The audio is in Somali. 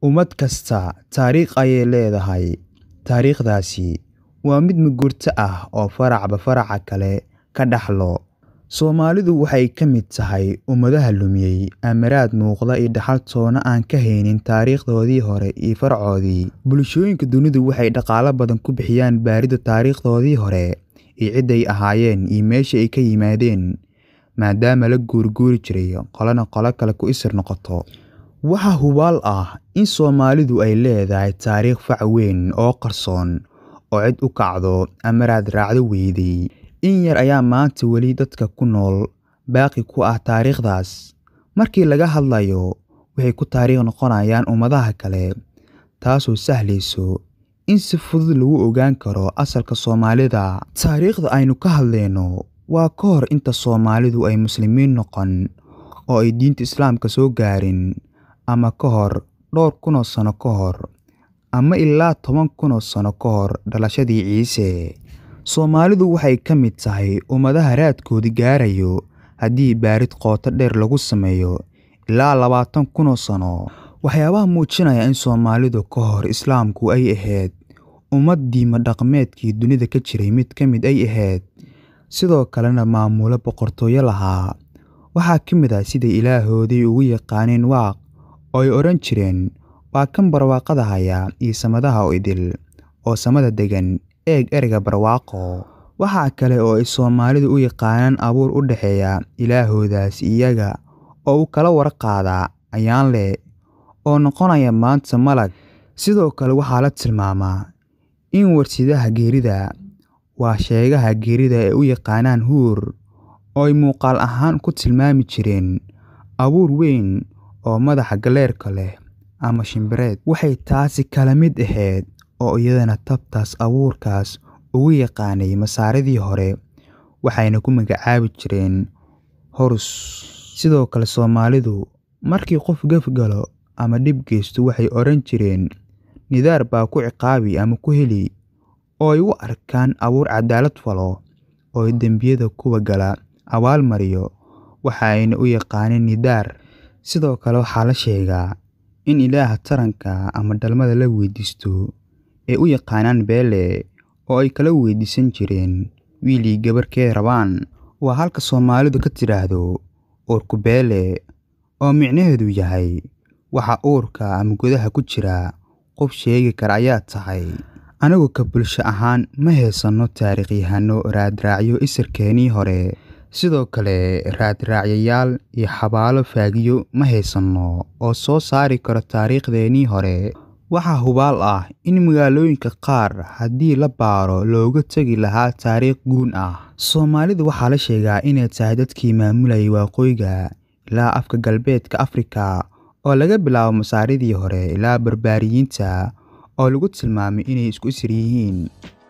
Ummad kasta taariikh ayay leedahay. Taariikhdaasi waa mid mugurto ah oo faracba faraca kale ka dhaxlo. Soomaalidu waxay ka mid tahay ummadaha lumiyay amaraad muuqda iyo dhaxal toona aan ka haynin taariikhdoodii hore iyo faracoodii. Bulshooyinka dunidu waxay dhaqaale badan ku bixiyaan baaridda taariikhdoodii hore iyo cidday ahaayeen iyo meesha ay ka yimaadeen, maadaama la guurguuri jiray qolana qolo kale ku isir noqoto. Waxaa hubaal ah in Soomaalidu ay leedahay taariikh fac weyn oo qarsoon oo cid u kacdo amaraad raacdo weyday. In yar ayaa maanta weli dadka ku nool baaqi ku ah taariikhdaas. Markii laga hadlayo, waxay ku taariikh noqonayaan ummadaha kale, taasoo sahlayso in si fudud lagu ogaan karo asalka Soomaalida. Taariikhda aynu ka hadlayno waa ka hor inta Soomaalidu ay Muslimiin noqon oo ay diinta Islaamka soo gaarin, ama ka hor dhowr kun oo sano ka hor, ama ilaa toban kun oo sano ka hor dhalashadii Ciise. Soomaalidu waxay ka mid tahay ummadaha raadkoodu gaarayo haddii baarid qoto dheer lagu sameeyo ilaa labaatan kun oo sano. Waxyaabaha muujinaya in Soomaalidu ka hor Islaamku ay ahayd ummad diimo dhaqameedkii dunida ka jiray mid ka mid ay ahayd, sidoo kalena maamulo boqortooyo lahaa. Waxaa ka mid ah siday Ilaahoodii ugu yaqaaneen Waaq oo ay odhan jireen waa kan barwaaqada haya iyo samadaha oo idil, oo samada deggan, eeg ereyga barwaaqo. Waxa kale oo ay Soomaalidu u yaqaanaan abuur u dhexeeya Ilaahoodaas iyaga oo u kala warqaadaa Ayaanle oo noqonaya maanta malag. Sidoo kale waxaa la tilmaamaa in warsidaha geerida waa sheegaha geerida ay u yaqaanaan Huur oo ay muuqaal ahaan ku tilmaami jireen abuur weyn oo madaxa galeerka leh ama shimbireed. Waxay taasi kala mid ahayd oo iyadana tabtaas abuurkaas ugu yaqaanay masaaridii hore, waxayna ku magacaabi jireen Horus. Sidoo kale Soomaalidu markii qof gaf galo ama dhib geysto waxay odhan jireen nidaar baa ku ciqaabi ama ku heli, oo ay u arkaan abuur cadaalad falo oo dembiyada kuwa gala abaal mariyo, waxa ayna u yaqaaneen nidaar. Sidoo kale waxaa la sheegaa in Ilaaha taranka ama dhalmada la weydiisto ay u yaqaanaan Beele oo ay kala weydiisan jireen wiil iyo gabar kee rabaan. Waa halka Soomaalidu ka tiraahdo uurku beele oo micnaheedu yahay waxa uurka ama gudaha ku jira qof sheegi kara ayaa tahay. Anigu ka bulsho ahaan ma haysanno taariikhyahanno raadraacyo isirkeenii hore, sidoo kale raadraacyayaal iyo xabaalo faagiyo ma haysanno oo soo saari karo taariikhdeenii hore. Waxaa hubaal ah in magaalooyinka qaar haddii la baaro looga tagi lahaa taariikh guun ah. Soomaalida waxaa la sheegaa inay tahay dadkii maamulayay Waqooyiga ilaa afka galbeedka Afrika oo laga bilaabo masaaridii hore ilaa Barbaariyiinta oo lagu tilmaamay inay isku isir yihiin.